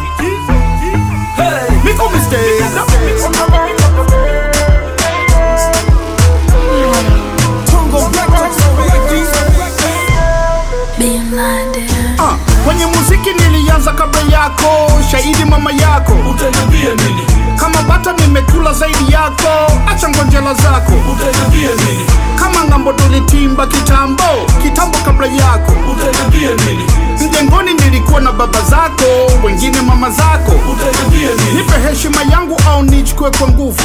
Hey, Miko mistake. Being blinded. Ah, kwenye muziki nilianza kabla yako, shahidi mama yako. Utaniambia nini? Kama bata nimekula zaidi yako, acha ngonjela zako. Utaniambia nini? Kama ngambo tulitimba kitambo, kitambo kabla yako. Utaniambia nini? Mjengoni nilikuwa na baba zako, wengine mama zako. Utaniambia nini? Nipe heshima yangu au nichukue kwa nguvu.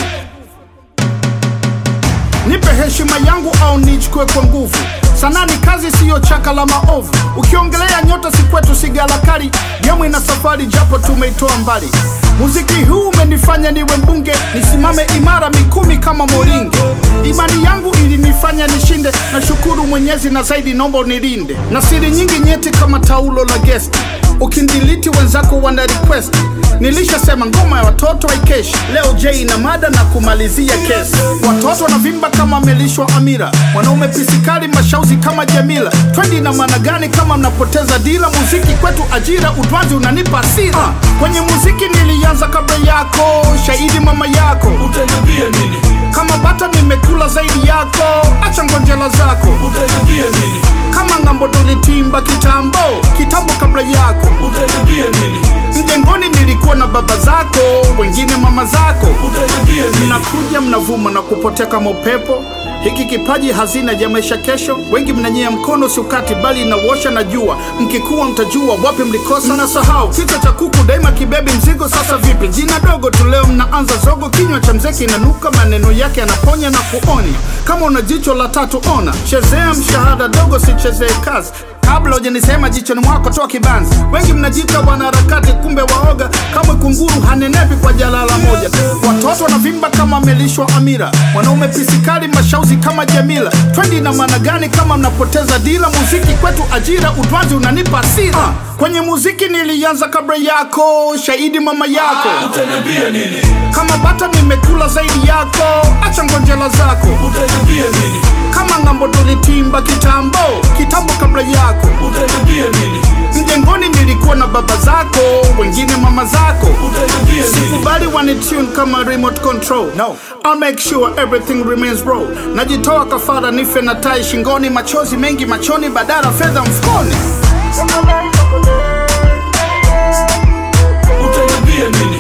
Nipe heshima yangu au nichukue kwa nguvu. Sanaa ni kazi, siyo chaka la maovu. Ukiongelea nyota si kwetu, si galakari. Gemu ina safari, japo tumeitoa mbali. Muziki huu umenifanya niwe mbunge, nisimame imara mikumi kama moringe. Imani yangu ilinifanya nishinde, nashukuru Mwenyezi na zaidi naomba unilinde na siri nyingi nyeti kama taulo la guest. Ukindiliti wenzako wana request Nilishasema ngoma ya watoto haikeshi. Leo J na mada na kumalizia kesi. Watoto wanavimba kama amelishwa Amira, mwanaume pisikali mashauzi kama Jamila. Twendi na maana gani kama mnapoteza dila? Muziki kwetu ajira, utwazi unanipa hasira. Ah, kwenye muziki nilianza kabla yako, shahidi mama yako. Utaniambia nini? Kama bata nimekula zaidi yako, acha ngonjela zako. Utaniambia nini? Kama ngambo tulitimba kitambo, kitambo kabla yako. Utaniambia nini? Mjengoni nilikuwa na baba zako, wengine mama zako. Utaniambia nini? Mnakuja mnavuma na kupotea kama upepo. Hiki kipaji hazina ya maisha kesho. Wengi mnanyea mkono siukati, bali inawosha na jua. Mkikuwa mtajua wapi mlikosa. Mnasahau kichwa cha kuku daima kibebi mzigo. Sasa vipi? Jina dogo tu leo mnaanza zogo. Kinywa cha mzee kinanuka, maneno yake yanaponya na kuonya. Kama una jicho la tatu ona, chezea mshahada dogo, sichezee kazi kabla hujanisema jichoni mwako toa kibanzi. Wengi mnajiita wanaharakati, kumbe waoga. Kama kunguru hanenepi kwa jalala moja. Watoto wanavimba kama amelishwa Amira, mwanaume pisikali mashauzi kama Jamila. Twendi na maana gani kama mnapoteza dila? Muziki kwetu ajira, utwazi unanipa hasira. Ah, kwenye muziki nilianza kabla yako, shahidi mama yako. Utaniambia nini? Kama bata nimekula zaidi yako, acha ngonjela zako. Utaniambia nini? Kama ngambo tulitimba kitambo, kitambo kabla yako. Utaniambia nini? Mjengoni nilikuwa na baba zako, wengine mama zako. Utaniambia nini? Sikubali wanitune kama remote control. No. I'll make sure everything remains raw. Najitoa kafara nife na tai shingoni, machozi mengi machoni, badala fedha mfukoni. Utaniambia nini?